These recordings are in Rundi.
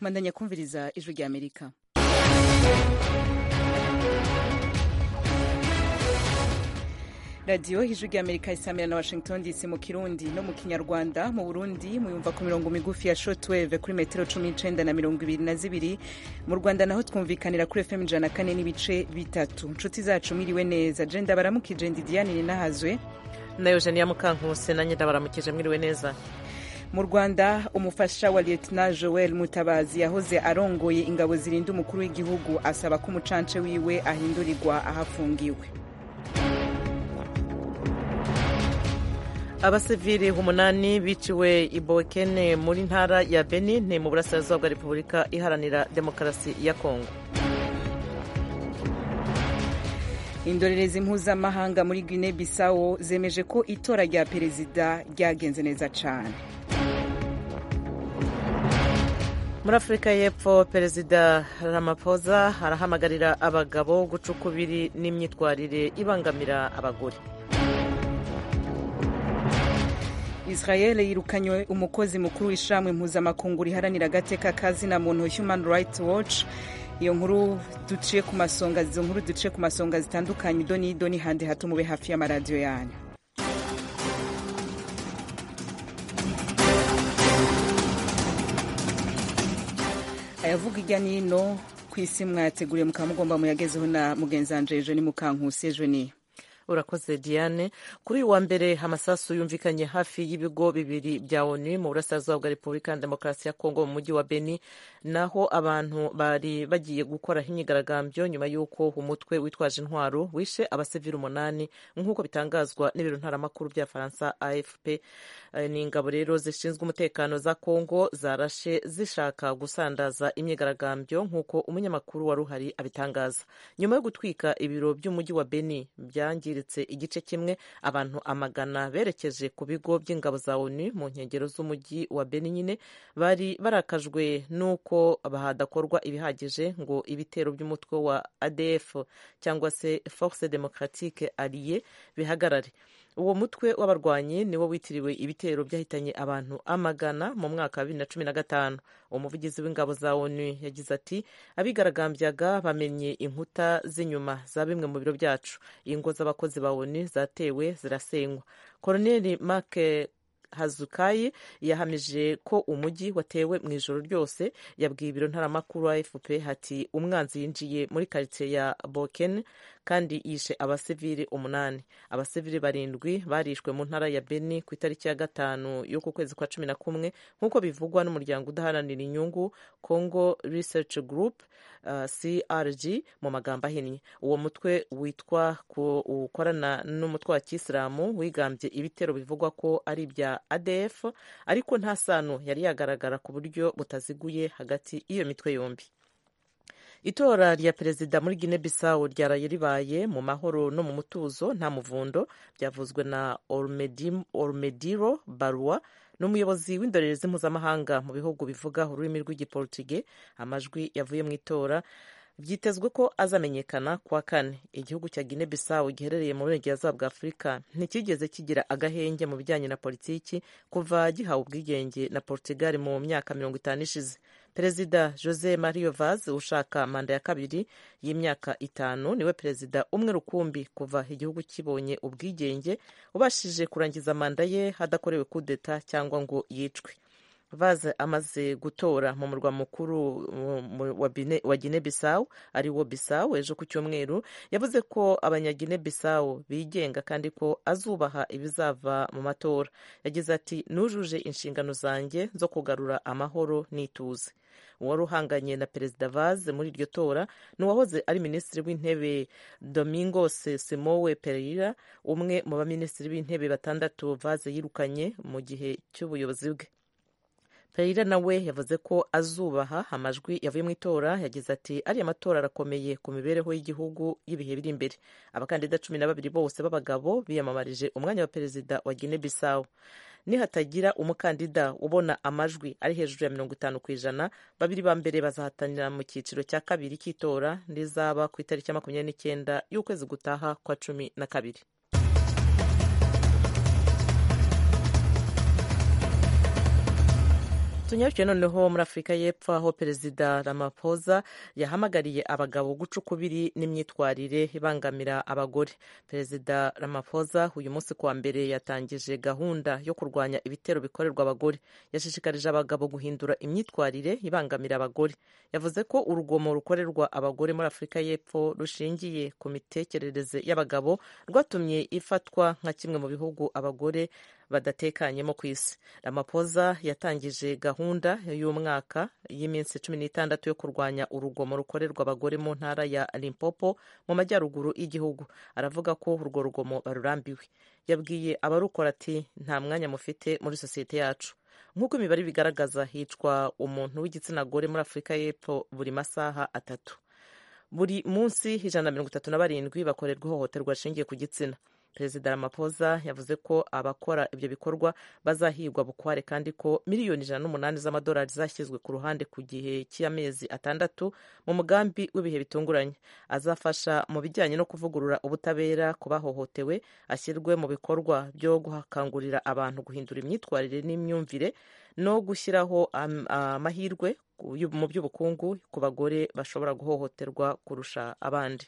mandanya kumviriza ijwi rya amerika radiyo ijwi rya amerika isamira na washington dc mu kirundi no mu kinyarwanda mu burundi muyumva ku mirongo migufi ya shortwave kuri metero cumi n'icenda na mirongo ibiri na zibiri mu rwanda naho twumvikanira kuri fm ijana na kane n'ibice bitatu nshuti zacu mwiriwe neza jenda baramukije ndi diane ninahazwe na eugenia mukankuse nanjye ndabaramukije mwiriwe neza mu rwanda umufasha wa lieutenant joel mutabazi yahoze arongoye ingabo zirinda umukuru w'igihugu asaba ko umucance wiwe ahindurirwa ahafungiwe abasivili umunani biciwe i bokene muri ntara ya benin ni mu burasirazuba bwa repubulika iharanira demokarasi ya kongo indorerezi mpuzamahanga muri guine bisawo zemeje ko itora rya perezida ryagenze neza cyane muri afurika y'epfo perezida ramaphosa arahamagarira abagabo guca ukubiri n'imyitwarire ibangamira abagore israel yirukanywe umukozi mukuru w'ishamwe mpuzamakungu riharanira agateka kazina muntu human rights watch iyo nkuru duciye ku masonga izo nkuru duciye ku masonga zitandukanye idoni idoni handi hato mube hafi y'amaradiyo yanyu ayavuga ijya n'ino ku isi mwayateguriye mukaba mugomba muyagezeho na mugenzi wanje ejo ni mukankusi ejo ni urakoze diane kuri uyu wa mbere amasasu yumvikanye hafi y'ibigo bibiri bya onu mu burasirazuba bwa repubulika ya demokarasi ya kongo mu mujyi wa beni naho abantu bari bagiye gukoraho imyigaragambyo nyuma y'uko umutwe witwaje intwaro wishe abasivili umunani nk'uko bitangazwa n'ibiro ntaramakuru bya faransa afp ni ingabo rero zishinzwe umutekano za kongo zarashe zishaka gusandaza imyigaragambyo nk'uko umunyamakuru wari uhari abitangaza nyuma yo gutwika ibiro by'umujyi wa beni byangiye igice kimwe abantu amagana berekeje ku bigo by'ingabo za onu mu nkengero z'umujyi wa beni nyine bari barakajwe n'uko hadakorwa ibihagije ngo ibitero by'umutwe wa adf cyangwa se force democratique alliée bihagarare uwo mutwe w'abarwanyi niwo witiriwe ibitero byahitanye abantu amagana mu mwaka wa bibiri na cumi na gatanu umuvugizi w'ingabo za onu yagize ati abigaragambyaga bamenye inkuta z'inyuma za bimwe mu biro byacu ingo z'abakozi ba onu zatewe zirasenywa koroneli make hazukayi yahamije ko umujyi watewe mu ijoro ryose yabwiye ibiro ntaramakuru wa fp hati umwanzi yinjiye muri karitsiye ya boken kandi yishe abasivili umunani abasivili barindwi barishwe mu ntara ya beni ku itariki ya gatanu y'uku kwezi kwa cumi na kumwe nk'uko bivugwa n'umuryango udaharanira inyungu congo research group uh, crg mu magambo ahinnye uwo mutwe witwa ukorana n'umutwe wa kisilamu wigambye ibitero bivugwa ko ari ibya adf ariko nta sano yari yagaragara ku buryo butaziguye hagati y'iyo mitwe yombi itora rya perezida muri guinea bissau ryaraye ribaye mu mahoro no mu mutuzo nta muvundo byavuzwe na ormediro barua n'umuyobozi w'indorerezi mpuzamahanga mu bihugu bivuga ururimi rw'igiportuge amajwi yavuye mu itora byitezwe ko azamenyekana kuwa kane igihugu cya guinea bissau giherereye mu burengerazuba bwa afurika ntikigeze kigira agahenge mu bijyanye na politiki kuva gihawe ubwigenge na portugal mu myaka mirongo itanu ishize perezida jose mario vaz ushaka manda ya kabiri y'imyaka itanu niwe perezida umwe rukumbi kuva igihugu kibonye ubwigenge ubashije kurangiza manda ye hadakorewe kudeta cyangwa ngo yicwe vaz amaze gutora mu murwa mukuru wa guinea bissau ari wo bissau ejo ku cyumweru yavuze ko abanyagine bissau bigenga kandi ko azubaha ibizava mu matora yagize ati nujuje inshingano zanjye zo kugarura amahoro n'ituze uwari uhanganye na perezida vaz muri iryo tora ni uwahoze ari minisitiri w'intebe domingos simowe pereira umwe mu baminisitiri b'intebe batandatu vaz yirukanye mu gihe cy'ubuyobozi bwe Pereira nawe yavuze ko azubaha amajwi yavuye mu itora yagize ati ariya matora arakomeye ku mibereho y'igihugu y'ibihe biri imbere abakandida cumi na babiri bose b'abagabo biyamamarije umwanya wa perezida wa Guinea Bissau nihatagira umukandida ubona amajwi ari hejuru ya mirongo itanu ku ijana babiri ba mbere bazahatanira mu cyiciro cya kabiri cy'itora rizaba ku itariki ya makumyabiri n'icyenda y'ukwezi gutaha kwa cumi na kabiri tunyarukiye noneho muri afurika y'epfo aho perezida ramaphosa yahamagariye abagabo guca ukubiri n'imyitwarire ibangamira abagore perezida ramaphosa uyu munsi kuwa mbere yatangije gahunda yo kurwanya ibitero bikorerwa abagore yashishikarije abagabo guhindura imyitwarire ibangamira abagore yavuze ko urugomo rukorerwa abagore muri afurika y'epfo rushingiye ku mitekerereze y'abagabo rwatumye ifatwa nka kimwe mu bihugu abagore badatekanyemo ku isi ramaphosa yatangije gahunda y'umwaka y'iminsi cumi n'itandatu yo kurwanya urugomo rukorerwa abagore mu ntara ya limpopo mu majyaruguru y'igihugu aravuga ko urwo rugomo barurambiwe yabwiye abarukora ati nta mwanya mufite muri sosiyete yacu nk'uko imibare bigaragaza hicwa umuntu w'igitsina gore muri afurika y'epfo buri masaha atatu buri munsi ijana na mirongo itatu na barindwi bakorerwa ihohoterwa rishingiye ku gitsina perezida ramaphosa yavuze ko abakora ibyo bikorwa bazahigwa bukware kandi ko miliyoni ijana n'umunani z'amadolari zashyizwe ku ruhande ku gihe cy'amezi atandatu mu mugambi w'ibihe bitunguranye azafasha mu bijyanye no kuvugurura ubutabera ku bahohotewe ashyirwe mu bikorwa byo gukangurira abantu guhindura imyitwarire n'imyumvire no gushyiraho amahirwe mu by'ubukungu ku bagore bashobora guhohoterwa kurusha abandi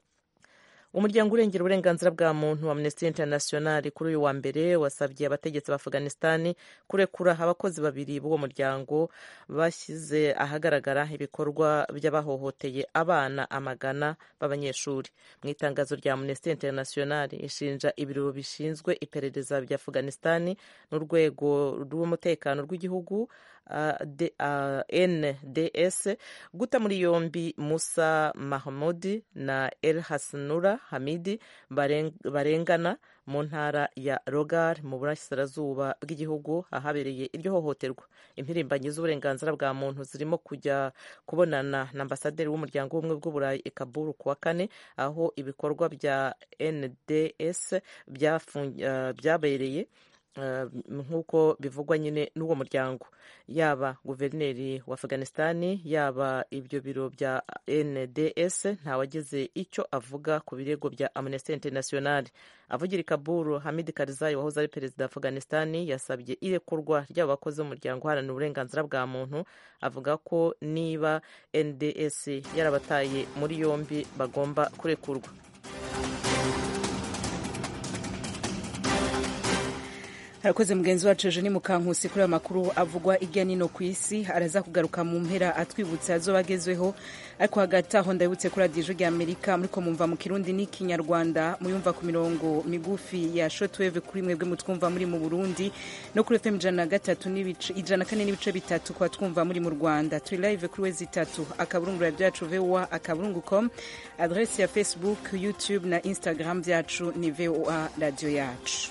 umuryango urengera uburenganzira bwa muntu wa amnesty international kuri uyu wa mbere wasabye abategetsi ba afghanistan kurekura abakozi babiri b'uwo muryango bashyize ahagaragara ibikorwa by'abahohoteye abana amagana b'abanyeshuri mu itangazo rya amnesty international ishinja ibiro bishinzwe iperereza bya afghanistan n'urwego rw'umutekano rw'igihugu uh, uh, nds guta muri yombi musa mahmudi na el hasanura hamidi barengana mu ntara ya rogar mu burasirazuba bw'igihugu ahabereye iryo hohoterwa impirimbanyi z'uburenganzira bwa muntu zirimo kujya kubonana na ambasaderi w'umuryango w'ubumwe bw'uburayi i kaburu ku wa kane aho ibikorwa bya nds byabereye nk'uko bivugwa nyine n'uwo muryango yaba guverineri wa afghanistan yaba ibyo biro bya nds ntawageze icyo avuga ku birego bya amnesty international avugira i kaburu hamid karzai wahoze ari perezida wa afghanistan yasabye irekurwa ry'abo bakozi b'umuryango uharanira uburenganzira bwa muntu avuga ko niba nds yarabataye muri yombi bagomba kurekurwa harakoze mugenzi wacu ejo ni mukankusi kuri aya makuru avugwa hirya nino ku isi araza kugaruka mu mpera atwibutsa azo bagezweho ariko hagati aho ndabibutse kuri radiyo rya amerika muri ko mumva mu kirundi n'ikinyarwanda muyumva ku mirongo migufi ya shotweve kuri mwebwe mutwumva muri mu burundi no kuri fm ijana na gatatu ijana na kane n'ibice bitatu kuba twumva muri mu rwanda turi live kuri wezi itatu akaburungu radiyo yacu voa akaburungu com adresi ya facebook youtube na instagram byacu ni voa radiyo yacu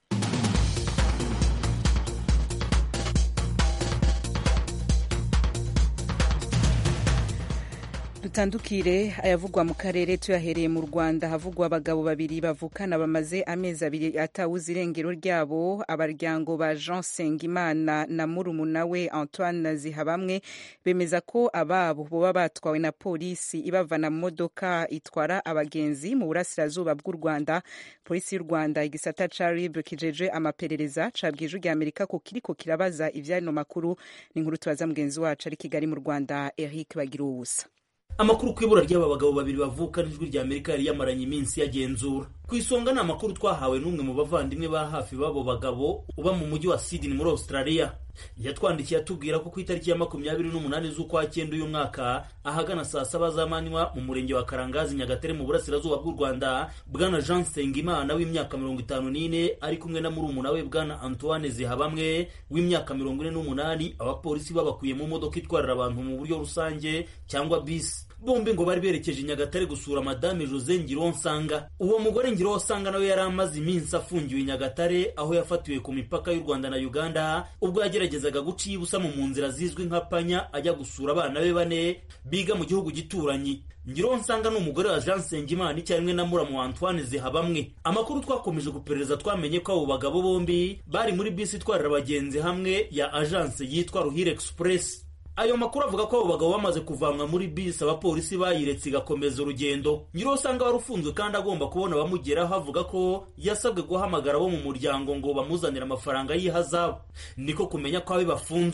dutandukire ayavugwa mu karere tuyahereye mu rwanda havugwa abagabo babiri bavukana bamaze amezi abiri atawuze irengero ryabo abaryango ba jean sengimana na murumuna we antoine zihabamwe bemeza ko ababo boba batwawe na polisi ibavana mu modoka itwara abagenzi mu burasirazuba bw'u rwanda polisi y'u rwanda igisata ca rib kijeje amaperereza cabwije rya amerika ko kiriko kirabaza ivyano makuru ni inkuru tubaza mugenzi wacu ari kigali mu rwanda eric bagira ubusa amakuru ku ibura ry'aba bagabo babiri bavuka n'ijwi rya amerika yari yamaranye iminsi yagenzura ku isonga ni amakuru twahawe n'umwe mu bavandimwe ba hafi b'abo bagabo uba mu mujyi wa sydney muri australia yatwandikiye atubwira ko ku itariki ya makumyabiri n'umunani z'ukwa cyenda uyu mwaka ahagana saa saba z'amanywa mu murenge wa karangazi nyagatare mu burasirazuba bw'u rwanda bwana jean sengimana w'imyaka mirongo itanu n'ine ari kumwe na murumuna we bwana antoine zihabamwe w'imyaka mirongo ine n'umunani abapolisi babakuye mu modoka itwarira abantu mu buryo rusange cyangwa bisi bombi ngo bari berekeje i nyagatare gusura madame jose ngironsanga uwo mugore ngironsanga nawe yari amaze iminsi afungiwe i nyagatare aho yafatiwe ku mipaka y'u rwanda na uganda ubwo yageragezaga guca ibusa mu nzira zizwi nka panya ajya gusura abana be bane biga mu gihugu gituranyi ngironsanga ni umugore wa jean sengimana icyarimwe na muramu wa antoine zihabamwe amakuru twakomeje guperereza twamenye ko abo bagabo bombi bari muri bisi itwarira abagenzi hamwe ya agence yitwa ruhire express ayo makuru avuga ko abo bagabo bamaze kuvanwa muri bisi abapolisi bayiretse igakomeza urugendo nyiriho usanga wari ufunzwe kandi agomba kubona abamugeraho avuga ko yasabwe guhamagara abo mu muryango ngo bamuzanire amafaranga y'ihazabu niko kumenya ko abe bafunzwe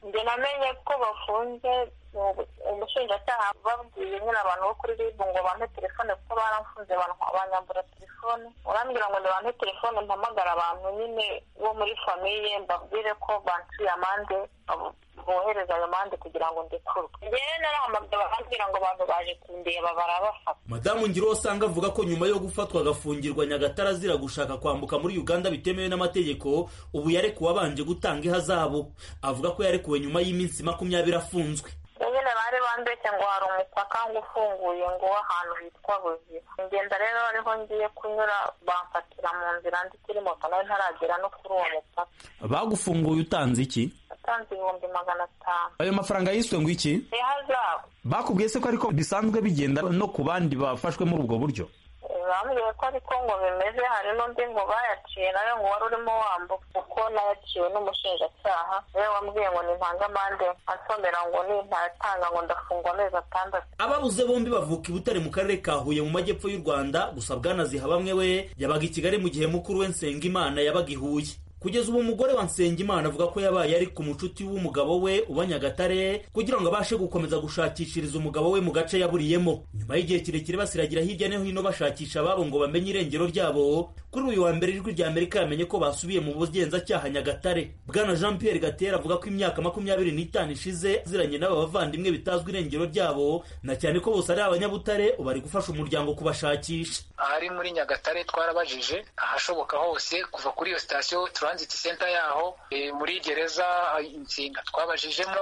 njye namenye ko bafunze umushinjacyaha babwiye nyine abantu bo kuri ribu ngo bampe telefone kuko baramfunze banyambura telefone urambwira ngo ntibampe telefone mpamagara abantu nyine bo muri famiye mbabwire ko banciye amande bohereza ayo mande kugira ngo ndekurwe njyewe narahamagaye barambwira ngo abantu baje kundeba barabafata madamu ngiro usanga avuga ko nyuma yo gufatwa agafungirwa nyagatare azira gushaka kwambuka muri uganda bitemewe n'amategeko ubu yarekuwe abanje gutanga ihazabu avuga ko yarekuwe nyuma y'iminsi makumyabiri afunzwe nyine bari bambeshye ngo hari umupaka ngo ufunguye ngo w'ahantu hitwa buziba ngenda rero ariho ngiye kunyura bamfatira mu nzira ndi kuri moto nawe ntaragera no kuri uwo mupaka bagufunguye utanze iki utanze ibihumbi magana atanu ayo mafaranga yiswe ngo iki ihazabu bakubwiye se ko ariko bisanzwe bigenda no ku bandi bafashwe muri ubwo buryo bambwiye ko ariko ngo bimeze hari n'undi ngo bayaciye nawe ngo wari urimo wambuka kuko nayaciwe n'umushinjacyaha niwe wambwiye ngo nintange amande ansomera ngo nintayatanga ngo ndafungwa amezi atandatu ababuze bombi bavuka i butare mu karere ka huye mu majyepfo y'u rwanda gusa bwanaziha bamwe we yabaga i kigali mu gihe mukuru we nsengimana yabaga i huye kugeza ubu umugore wa nsengimana avuga ko yabaye ari ku mucuti w'umugabo we uba nyagatare kugira ngo abashe gukomeza gushakishiriza umugabo we mu gace yaburiyemo nyuma y'igihe kirekire basiragira hirya no hino bashakisha ababo ngo bamenye irengero ryabo kuri uyu wa mbere ijwi rya amerika yamenye ko basubiye mu bugenzacyaha nyagatare bwana jean pierre gatera avuga ko imyaka makumyabiri n'itanu ishize aziranye n'aba bavandimwe bitazwi irengero ryabo na cyane ko bose ari abanyabutare ubu ari gufasha umuryango kubashakisha ahari muri nyagatare twarabajije ahashoboka hose kuva kuri iyo sitasiyo transit center yaho muri gereza insinga twabajijemo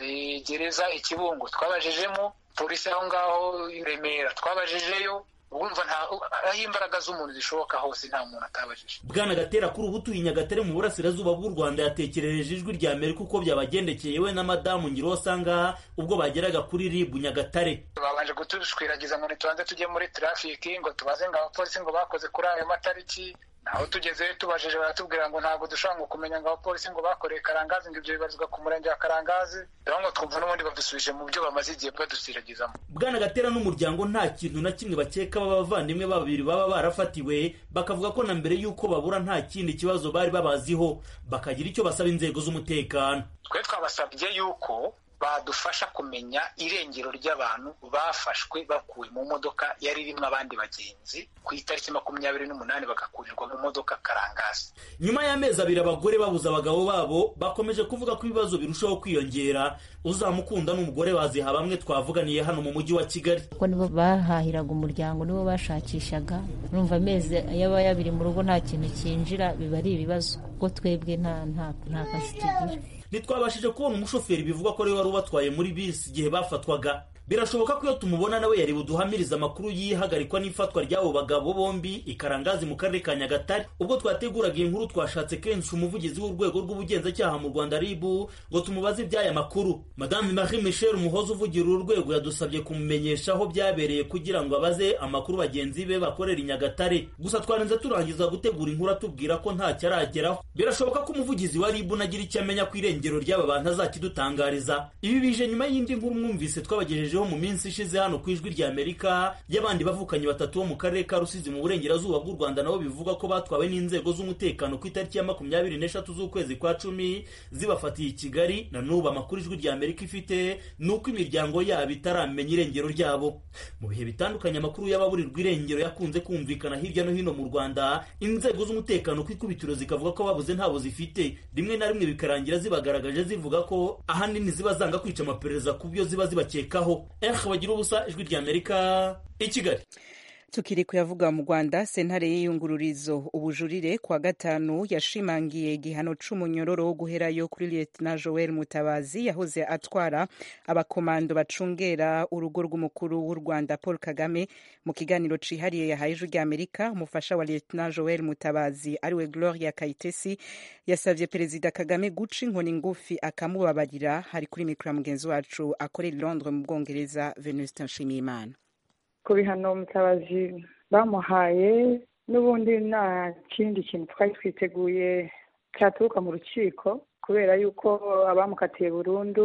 gereza ikibungo twabajijemo polisi aho ngaho i remera twabajijeyo wumva aho imbaraga z'umuntu zishoboka hose nta muntu atabajije bwana gatera kuri ubu utuye nyagatare mu burasirazuba bw'u rwanda yatekerereje ijwi rya amerika uko byabagendekeye we na madamu ngiro usanga ubwo bageraga kuri ribu nyagatare babanje kutushwiragiza ngo ntitubanze tujye muri trafiki ngo tubaze ngo abapolisi ngo bakoze kuri ayo matariki naho tugezeyo tubajije baratubwira ngo ntabwo dushobora ngo kumenya ngo abapolisi ngo bakoreye karangazi ngo ibyo bibazwa ku murenge wa karangazi rero ngo twumva n'ubundi badusubije mu byo bamaze igihe badusiragizamo bwana gatera n'umuryango nta kintu na kimwe bakeka b'abavandimwe babiri baba barafatiwe bakavuga ko na mbere y'uko babura nta kindi kibazo bari babaziho bakagira icyo basaba inzego z'umutekano twe twabasabye yuko badufasha kumenya irengero ry'abantu bafashwe bakuwe mu modoka yari irimo abandi bagenzi ku itariki makumyabiri n'umunani bagakurirwa mu modoka karangazi nyuma y'amezi abiri abagore babuze abagabo babo bakomeje kuvuga ko ibibazo birushaho kwiyongera uzamukunda n'umugore baziha bamwe twavuganiye hano mu mujyi wa kigali kuko nibo bahahiraga umuryango nibo bashakishaga urumva amezi yaba yabiri mu rugo nta kintu cyinjira biba ari ibibazo kuko twebwe nta nta kazi tugira ntitwabashije kubona umushoferi bivugwa ko ariwe wari ubatwaye muri bisi igihe bafatwaga birashoboka ko iyo tumubona nawe yari buduhamiriza amakuru y'ihagarikwa n'ifatwa ry'abo bagabo bombi ikarangazi mu karere ka nyagatare ubwo twateguraga iyi nkuru twashatse kenshi umuvugizi w'urwego rw'ubugenzacyaha mu rwanda ribu ngo tumubaze iby'aya makuru madame marie michel umuhoza uvugira uru rwego yadusabye kumumenyesha aho byabereye kugira ngo abaze amakuru bagenzi be bakorera i nyagatare gusa twarenze turangiza gutegura inkuru atubwira ko ntacyo arageraho birashoboka ko umuvugizi wa ribu nagira icyo amenya ku irengero ry'aba bantu azakidutangariza ibi bije nyuma y'indi nkuru mwumvise twabagejejeho mu minsi ishize hano ku ijwi rya amerika y'abandi bavukanyi batatu bo mu karere ka rusizi mu burengerazuba bw'u rwanda nabo bivuga ko batwawe n'inzego z'umutekano ku itariki ya makumyabiri n'eshatu z'ukwezi kwa cumi zibafatiye i kigali na n'ubu amakuru ijwi rya amerika ifite ni uko imiryango yabo itaramenya irengero ryabo mu bihe bitandukanye amakuru y'ababurirwa irengero yakunze kumvikana hirya no hino mu rwanda inzego z'umutekano ku ikubitiro zikavuga ko babuze ntabo zifite rimwe na rimwe bikarangira zibagaragaje zivuga ko ahanini ziba zanga kwica amaperereza ku byo ziba zibakekaho eh bagira ubusa ijwi rya amerika i kigali tukiri kuyavuga mu rwanda sentare y'iyungururizo ubujurire kuwa gatanu yashimangiye igihano c'umunyororo wo guherayo kuri lieutenant joel mutabazi yahoze atwara abakomando bacungera urugo rw'umukuru w'u rwanda paul kagame mu kiganiro cihariye yahaye ijwi rya amerika umufasha wa lieutenant joel mutabazi ariwe gloria kayitesi yasavye perezida kagame guca inkoni ngufi akamubabarira hari kuri mikoro ya mugenzi wacu akorera i londres mu bwongereza venuste nshimiyimana ku bihano mutabazi bamuhaye n'ubundi nta kindi kintu twari twiteguye cyaturuka mu rukiko kubera yuko abamukatiye burundu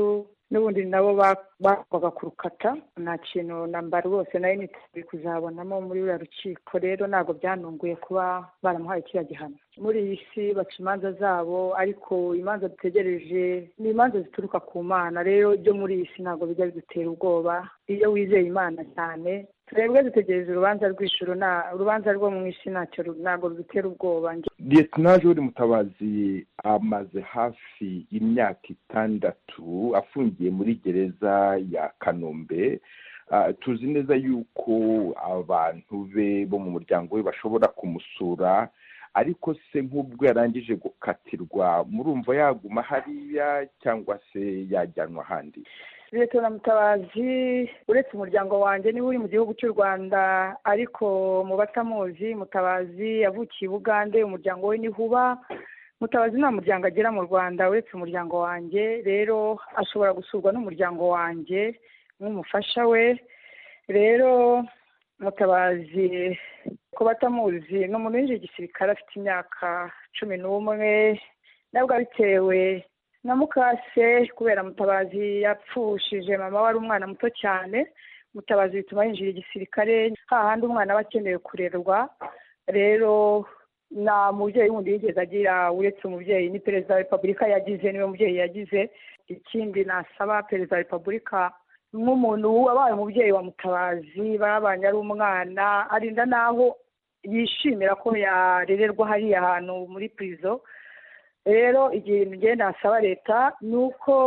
n'ubundi nabo bagwaga kurukata nta kintu namba rwose nayo niteguye kuzabonamo muri ruriya rukiko rero ntabwo byanunguye kuba baramuhaye kiriya gihano muri iyi si baca imanza zabo ariko imanza dutegereje ni imanza zituruka ku mana rero ibyo muri iyi si ntabwo bijya bidutera ubwoba iyo wizeye imana cyane twebwe dutegereje urubanza rw'ijuru urubanza rwo mu isi ntacyo ntabwo rudutera ubwoba liyetona jori mutabazi amaze hafi imyaka itandatu afungiye muri gereza ya kanombe tuzi neza yuko abantu be bo mu muryango we bashobora kumusura ariko se nk'ubwo yarangije gukatirwa murumva yaguma hariya cyangwa se yajyanwa ahandi leta na mutabazi uretse umuryango wanjye niba uri mu gihugu cy'u rwanda ariko mu batamuzi mutabazi yavukiye i bugande umuryango we niho uba mutabazi nta muryango agera mu rwanda uretse umuryango wanjye rero ashobora gusurwa n'umuryango wanjye nk'umufasha we rero mutabazi ku batamuzi ni umuntu winjiye igisirikare afite imyaka cumi n'umwe nabwo bitewe na mukase kubera mutabazi yapfushije mama wari umwana muto cyane mutabazi bituma yinjira igisirikare hahandi umwana aba akenewe kurerwa rero nta mubyeyi wundi yigeze agira uretse umubyeyi ni perezida wa repubulika yagize niwe mubyeyi yagize ikindi nasaba perezida wa repubulika nk'umuntu wabaye umubyeyi wa mutabazi babanye ari umwana arinda n'aho yishimira ko yarererwa hariya hantu muri purizo rero igihe ngenda nasaba leta ni uko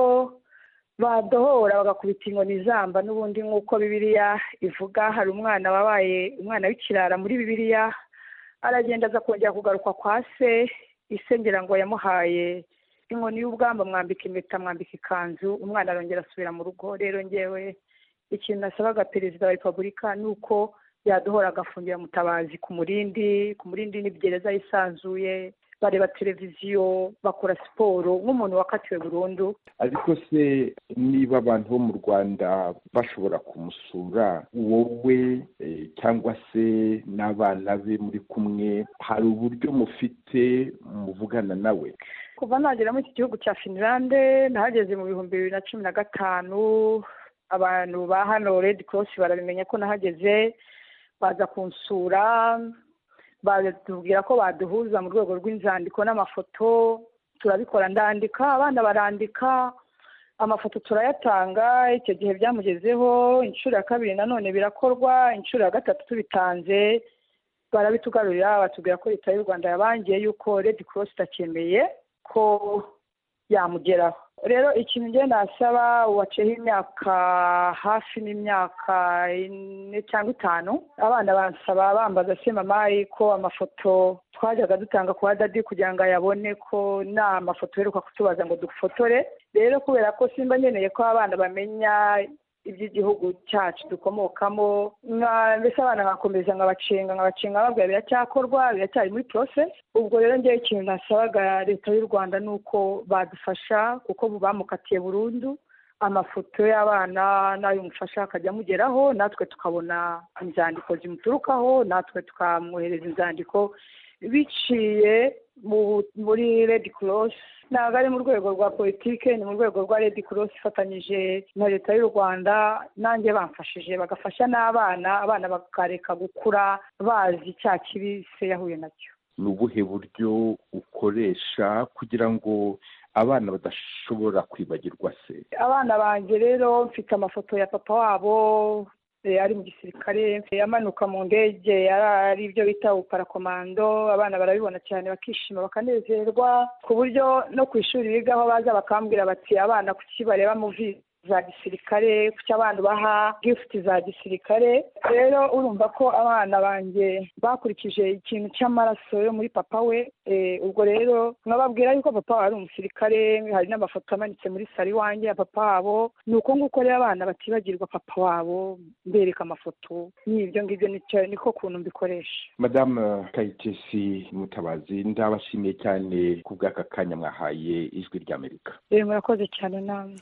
badohora bagakubita inkoni zamba n'ubundi nk'uko bibiliya ivuga hari umwana wabaye umwana w'ikirara muri bibiliya aragenda aza kongera kugaruka kwa se ise ngira ngo yamuhaye inkoni y'ubwamba mwambika impeta mwambika ikanzu umwana arongera asubira mu rugo rero ngewe ikintu nasabaga perezida wa repubulika ni uko yadohora agafungira mutabazi ku murindi ku murindi ni gereza yisanzuye bareba televiziyo bakora siporo nk'umuntu wakatiwe burundu ariko se niba abantu bo mu rwanda bashobora kumusura wowe cyangwa se n'abana be muri kumwe hari uburyo mufite muvugana nawe kuva nagera muri iki gihugu cya finilande nahageze mu bihumbi bibiri na cumi na gatanu abantu ba hano redi korosi barabimenya ko nahageze baza kunsura batubwira ko baduhuza mu rwego rw'inzandiko n'amafoto turabikora ndandika abana barandika amafoto turayatanga icyo gihe byamugezeho inshuro ya kabiri nanone birakorwa inshuro ya gatatu tubitanze barabitugarurira batubwira ko leta y'u rwanda yabangiye yuko redi korosi itacyemeye ko yamugeraho rero ikintu njye nasaba waceho imyaka hafi n'imyaka ine cyangwa itanu abana bansaba bambaza se mama ko amafoto twajyaga dutanga kwa dadi kugira ngo ayabone ko nta mafoto uheruka kutubaza ngo dufotore rero kubera ko simba nkeneye ko abana bamenya iby'igihugu cyacu dukomokamo mbese abana nkakomeza nkabacenga nkabacenga babwira biracyakorwa biracyari muri porose ubwo rero ngewe ikintu nasabaga leta y'u rwanda ni uko badufasha kuko bamukatiye burundu amafoto y'abana n'ay'umufasha akajya amugeraho natwe tukabona inzandiko zimuturukaho natwe tukamwohereza inzandiko biciye muri redi korosi ntabwo ari mu rwego rwa politike ni mu rwego rwa redi korosi ifatanyije na leta y'u rwanda nanjye bamfashije bagafasha n'abana abana bakareka gukura bazi cya kibi se yahuye nacyo ni ubuhe buryo ukoresha kugira ngo abana badashobora kwibagirwa se abana banjye rero mfite amafoto ya papa wabo ari mu gisirikare amanuka mu ndege ari ibyo bita uparakomando abana barabibona cyane bakishima bakanezerwa ku buryo no ku ishuri bigaho baza bakambwira bati abana kuki bareba muvi za gisirikare kuki abana baha gifuti za gisirikare rero urumva ko abana banjye bakurikije ikintu cy'amaraso yo muri papa we ubwo rero nkababwira yuko papa wabo ari umusirikare hari n'amafoto amanitse muri salo iwanjye ya papa wabo ni uko nguko rero abana batibagirwa papa wabo mbereka amafoto n'ibyo ngibyo niko kuntu mbikoresha madamu kayitesi mutabazi ndabashimiye cyane ku bw'aka kanya mwahaye ijwi ry'amerika murakoze cyane namwe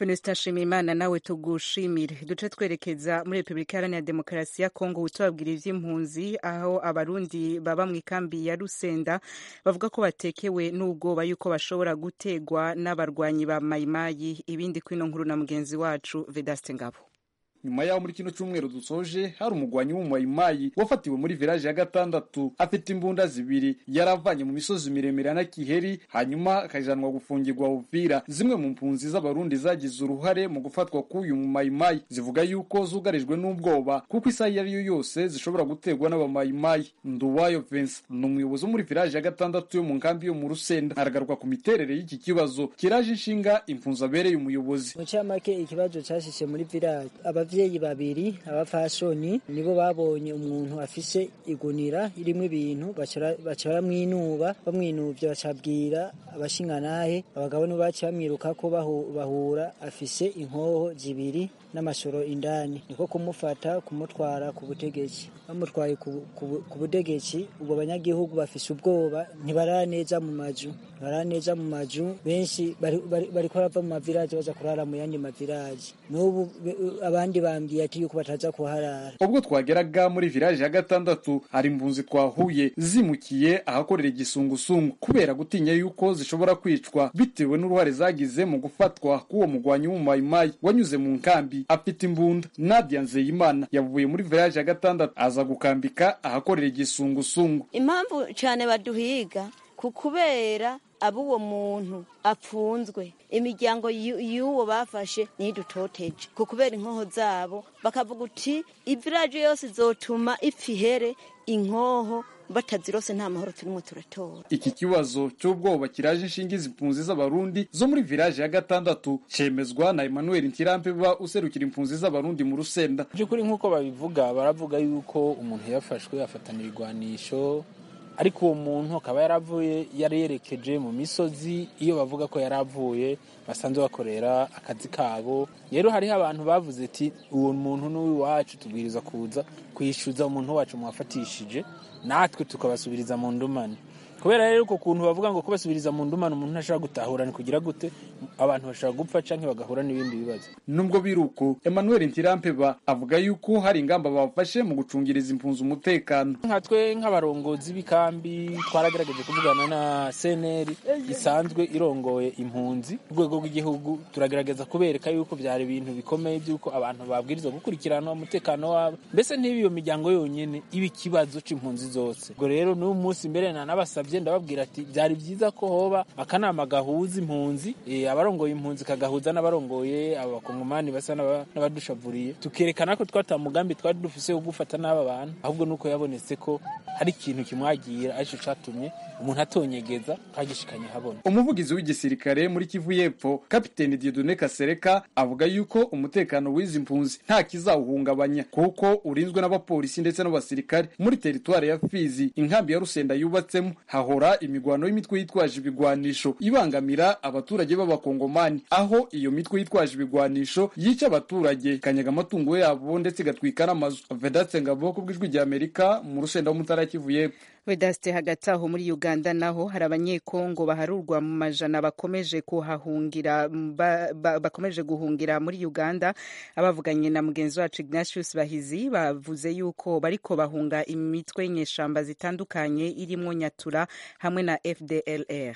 Venusta Nshimiyimana nawe tugushimire duce twerekeza muri Repubulika Iharanira Demokarasi ya Kongo utubabwira ivy'impunzi aho abarundi baba mu ikambi ya Rusenda bavuga ko batekewe n'ubwoba yuko bashobora gutegwa n'abarwanyi ba Mayimayi ibindi kwino nkuru na mugenzi wacu Vedaste Ngabo nyuma yaho muri kino cyumweru dusoje hari umugwanyi w'umumayimayi wafatiwe muri village ya gatandatu afite imbunda zibiri yaravanye mu misozi miremire ya nakiheri hanyuma akajanwa gufungirwa uvira zimwe mu mpunzi z'abarundi zagize uruhare mu gufatwa k'uyu mumayimayi zivuga yuko zugarijwe n'ubwoba kuko isaha iyo ari yo yose zishobora guterwa n'abamayimayi nduwayo Vincent ni umuyobozi wo muri village ya gatandatu yo mu nkambi yo mu rusenda aragaruka ku miterere y'iki kibazo kiraje inshinga impunzi abereye umuyobozi mu camake ikibazo cyashyize muri village abavyeyi babiri abafashoni nibo babonye umuntu afise igunira irimo ibintu baca baramwinuba bamwinuvye bacabwira abashinganahe abagabo nibo baciye bamwiruka ko bahura afise inkoho zibiri n'amashoro indani niko kumufata kumutwara ku butegetsi bamutwaye ku butegetsi ubwo banyagihugu bafise ubwoba ntibarara neza mu mazu ntibarara neza mu mazu benshi bariko barava mu maviraje baza kurara mu yandi maviraje n'ubu abandi bambwiye ati yuko bataza kuharara ubwo twageraga muri village ya gatandatu hari impunzi twahuye zimukiye ahakorera igisungusungu kubera gutinya yuko zishobora kwicwa bitewe n'uruhare zagize mu gufatwa k'uwo mugwanyi w'umumayimayi wanyuze mu nkambi afite imbunda Nadia Nzeyimana yavuye muri village ya gatandatu aza gukambika ahakorera igisungusungu impamvu cyane baduhiga ku kubera abo uwo muntu apfunzwe imiryango y'uwo bafashe ntidutoteje ku kubera inkoho zabo bakavuga uti iviraje yose izotuma ipfa ihere inkoho batazirose nta mahoro turimo turatora iki kibazo cy'ubwoba kiraje inshinga impunzi z'abarundi zo muri village ya gatandatu cemezwa na Emmanuel Ntirampeba userukira impunzi z'abarundi mu rusenda by'ukuri nk'uko babivuga baravuga yuko umuntu yafashwe afatana ibigwanisho ariko uwo muntu akaba yaravuye yari yerekeje mu misozi iyo bavuga ko yari avuye basanzwe bakorera akazi kabo rero hariho abantu bavuze ati uwo muntu n'uw'iwacu tubwiriza kuza kwishyuza umuntu wacu mwafatishije natwe tukabasubiriza mu ndumane kubera rero uko kuntu bavuga ngo kubasubiriza mu ndumane umuntu ntashobora gutahura ni kugira gute abantu bashobora gupfa canke bagahura n'ibindi bibazo nubwo biruko Emmanuel Ntirampeba avuga yuko hari ingamba bafashe mu gucungiriza impunzi umutekano nka twe nk'abarongozi b'ikambi twaragerageje kuvugana na CNL isanzwe irongoye impunzi ku rwego rw'igihugu turagerageza kubereka yuko byari ibintu bikomeye by'uko abantu babwirizwa gukurikirana umutekano wabo mbese ntiba iyo miryango yonyine iba ikibazo c'impunzi zose ubwo rero n'uyu munsi mbere na nabasabye ndababwira ati byari byiza ko hoba akanama gahuza impunzi abarongoye impunzi kagahuza n'abarongoye abakongomani basa n'abadushavuriye tukerekana ko twata mugambi twari dufise wo gufata n'aba bantu ahubwo nuko yabonetse ko hari ikintu kimwagira aricyo catumye umuntu atonyegeza kagishikanye habona umuvugizi w'igisirikare muri kivu y'epfo kapiteni Dieudonne Kasereka avuga yuko umutekano w'izi mpunzi nta kizawuhungabanya kuko urinzwe n'abapolisi ndetse n'abasirikare muri teritwari ya Fizi inkambi ya Rusenda yubatsemo hahora imigwano y'imitwe yitwaje ibigwanisho ibangamira abaturage b'abakongomani aho iyo mitwe yitwaje ibigwanisho yica abaturage ikanyaga amatungo yabo ndetse igatwika n'amazu Vedatse Ngabo ku bw'ijwi rya Amerika mu Rusenda wo mutara Kivu y'epfo Vedaste hagati aho muri Uganda naho hari abanyekongo baharurwa mu majana bakomeje kuhahungira ba, ba, bakomeje guhungira muri Uganda abavuganye na mugenzi wacu Ignatius Bahizi bavuze yuko bariko bahunga imitwe y'inyeshamba zitandukanye irimo Nyatura hamwe na FDLR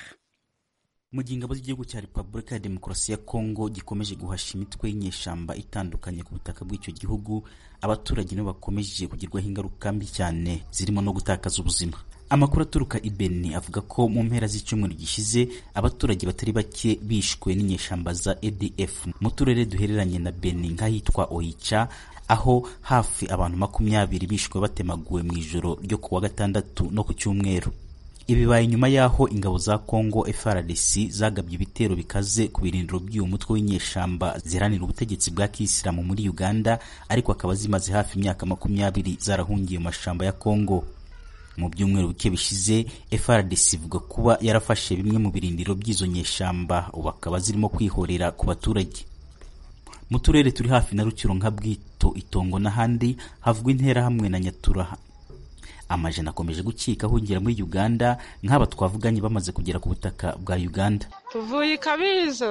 mu gihe ingabo z'igihugu cya repubulika ya demokarasi ya kongo gikomeje guhasha imitwe y'inyeshamba itandukanye ku butaka bw'icyo gihugu abaturage nibo bakomeje kugirwaho ingaruka mbi cyane zirimo no gutakaza ubuzima amakuru aturuka i beni avuga ko mu mpera z'icyumweru gishize abaturage batari bake bishwe n'inyeshamba za adf mu turere duhereranye na beni nk'ahitwa oicha aho hafi abantu makumyabiri bishwe batemaguwe mu ijoro ryo ku wa gatandatu no ku cyumweru ibibaye nyuma y'aho ingabo za Congo FARDC zagabye ibitero bikaze ku birindiro by'uyu mutwe w'inyeshamba ziharanira ubutegetsi bwa kisilamu muri Uganda ariko akaba zimaze hafi imyaka makumyabiri zarahungiye mu mashamba ya Congo mu byumweru bike bishize FARDC ivuga kuba yarafashe bimwe mu birindiro by'izo nyeshamba ubu akaba zirimo kwihorera ku baturage mu turere turi hafi na Rukiro nka Bwito Itongo n'ahandi havugwa interahamwe na Nyatura amajana akomeje gukika ahungira muri Uganda nk'aba twavuganye bamaze kugera ku butaka bwa Uganda tuvuye ikabizo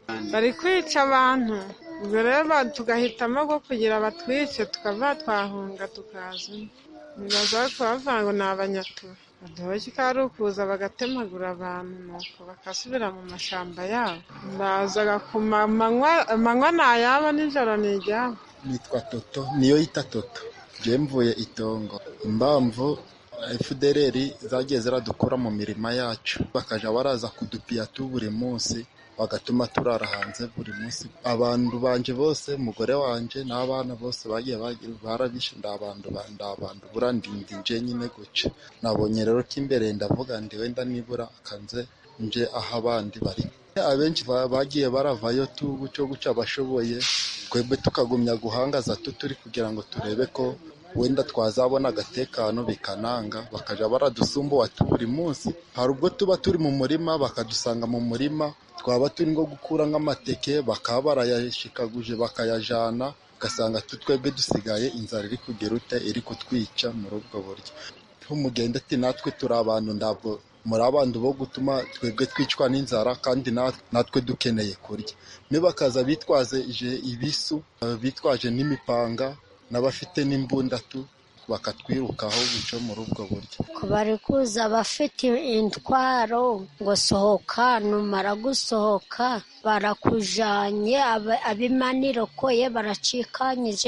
bari kwica abantu ubwo rero tugahitamo ko kugira batwice tukava twahunga tukaza nibaza ko bavuga ngo ni abanyatura baduhoke ko ari ukuza bagatemagura abantu nuko bagasubira mu mashyamba yabo bazaga ku manywa ni ayabo nijoro ni iryabo nitwa toto niyo yita toto njye mvuye itongo impamvu fdrr zagiye ziradukura mu mirima yacu bakajya baraza kudupiya tu buri munsi bagatuma turara hanze buri munsi abantu banje bose umugore wanje n'abana bose bagiye barabishe ndabandu ndabandu bura ndindi nje nyine guca nabonye rero ko imbere ndavuga ndi wenda nibura akanze nje aho abandi bari abenshi bagiye baravayo tu guco guca abashoboye twebwe tukagumya guhangaza tu turi kugira ngo turebe ko wenda twazabona agatekano bikananga bakajya baradusumbuwa buri munsi hari ubwo tuba turi mu murima bakadusanga mu murima twaba turi nko gukura nk'amateke bakaba barayashikaguje bakayajana ugasanga twebwe dusigaye inzara iri kugera ute iri kutwica muri ubwo buryo tumugende ati natwe turi abantu ntabwo muri abantu bo gutuma twebwe twicwa n'inzara kandi natwe dukeneye kurya nibakaza bitwaje ibisu bitwaje n'imipanga n'abafite n'imbundatu bakatwirukaho bico muri ubwo buryo bari kuza abafite intwaro ngo sohoka numara gusohoka barakujanye abimanirokoye baracikanyije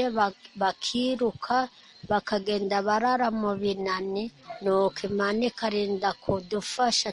bakiruka bakagenda barara mu binani nuko imana ikarinda kudufasha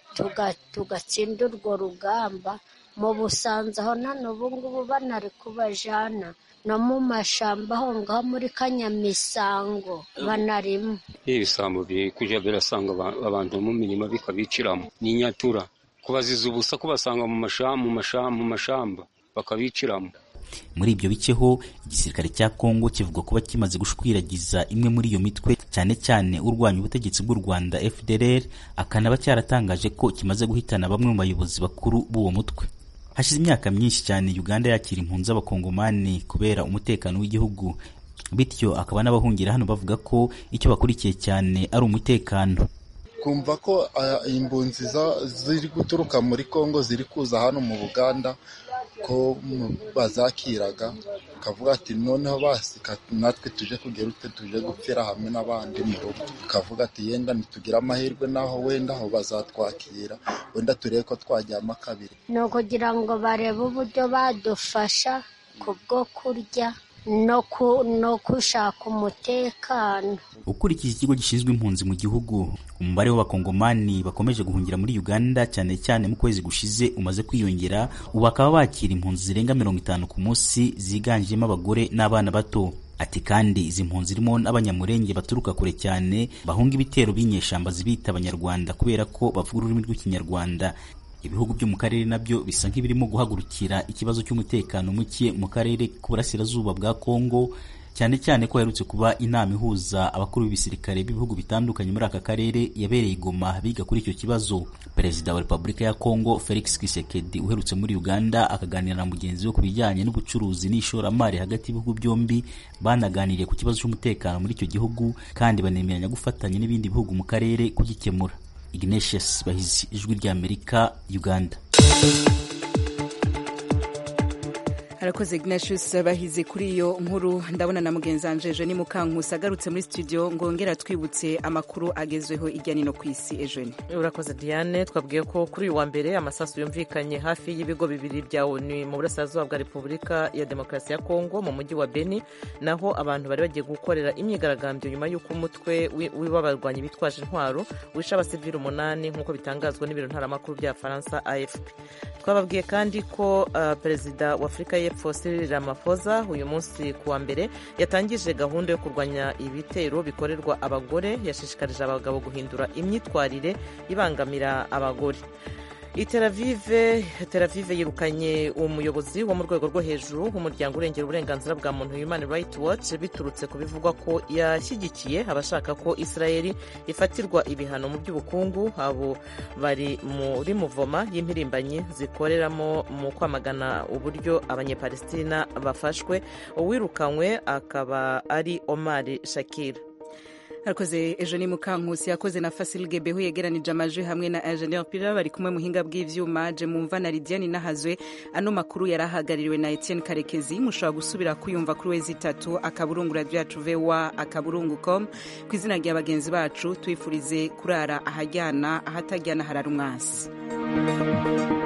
tugatsinda urwo rugamba mu busanza aho none ubu ngubu banari kubajana no mu mashamba aho ngaho muri kanyamisango banarimo ibisambo biri kujya birasanga abantu mu mirima bikabiciramo ni inyatura kubaziza ubusa kubasanga mu mashamba bakabiciramo muri ibyo biceho igisirikare cya kongo kivuga kuba kimaze gushwiragiza imwe muri iyo mitwe cyane cyane urwanya ubutegetsi bw'u rwanda fdr akanaba cyaratangaje ko kimaze guhitana bamwe mu bayobozi bakuru b'uwo mutwe hashize imyaka myinshi cyane uganda yakira impunzi z'abakongomani kubera umutekano w'igihugu bityo akaba n'abahungira hano bavuga ko icyo bakurikiye cyane ari umutekano kumva ko impunzi ziri guturuka muri kongo ziri kuza hano mu buganda ko bazakiraga ukavuga ati noneho basika natwe tuje kugera ute tuje gupfira hamwe n'abandi mu rugo ukavuga ati yenda ntitugire amahirwe n'aho wenda aho bazatwakira wenda turebe ko twajyamo kabiri ni ukugira ngo barebe uburyo badufasha ku bwo kurya no gushaka umutekano ukurikije ikigo gishinzwe impunzi mu gihugu umubare w'abakongomani bakomeje guhungira muri uganda cyane cyane mu kwezi gushize umaze kwiyongera ubu bakaba bakira impunzi zirenga mirongo itanu ku munsi ziganjemo abagore n'abana bato ati kandi izi mpunzi zirimo n'abanyamurenge baturuka kure cyane bahunga ibitero b'inyeshamba zibita abanyarwanda kubera ko bavuga ururimi rw'ikinyarwanda ibihugu byo mu karere nabyo bisa nk'ibirimo guhagurukira ikibazo cy'umutekano muke mu karere k'uburasirazuba bwa kongo cyane cyane ko haherutse kuba inama ihuza abakuru b'ibisirikare b'ibihugu bitandukanye muri aka karere yabereye igoma biga kuri icyo kibazo perezida wa repubulika ya kongo felix kisekedi uherutse muri uganda akaganira na mugenzi we ku bijyanye n'ubucuruzi n'ishoramari hagati y'ibihugu byombi banaganiriye ku kibazo cy'umutekano muri icyo gihugu kandi banemeranya gufatanya n'ibindi bihugu mu karere kugikemura ignatius bahizi ijwi ry'amerika uganda arakoze ignatius bahize kuri iyo nkuru ndabona na mugenzi wanje ejo ni mukankusi agarutse muri studio ngongera twibutse amakuru agezweho ijya nino ku isi ejo ni urakoze diane twabwiye ko kuri uyu wa mbere amasasu yumvikanye hafi y'ibigo bibiri bya onu mu burasirazuba bwa repubulika ya demokarasi ya kongo mu mujyi wa beni naho abantu bari bagiye gukorera imyigaragambyo nyuma y'uko umutwe w'abarwanyi bitwaje intwaro wishe abasivili umunani nk'uko bitangazwa n'ibiro ntaramakuru bya faransa afp twababwiye kandi ko uh, perezida wa afurika y'epfo Cyril Ramaphosa uyu munsi ku wa mbere yatangije gahunda yo kurwanya ibitero bikorerwa abagore yashishikarije abagabo guhindura imyitwarire ibangamira abagore iteravive teravive yirukanye umuyobozi wo mu rwego rwo hejuru w'umuryango urengera uburenganzira bwa muntu human rights watch biturutse ku bivugwa ko yashyigikiye abashaka ko israeli ifatirwa ibihano mu by'ubukungu abo bari muri muvoma y'impirimbanyi zikoreramo mu kwamagana uburyo abanyepalestina bafashwe uwirukanywe akaba ari omar shakira arakoze ejo ni mukankusi yakoze na fasil gebeho yegeranije amajwi hamwe na ingenieur pira bari kumwe muhinga bw'ivyuma je mumva na lidiane nahazwe ano makuru yari ahagarariwe na etienne karekezi mushobora gusubira kuyumva kuri wezi itatu akaburungu radio yacu voa akaburungu com ku izina rya bagenzi bacu twifurize kurara ahajyana ahatajyana harara umwasi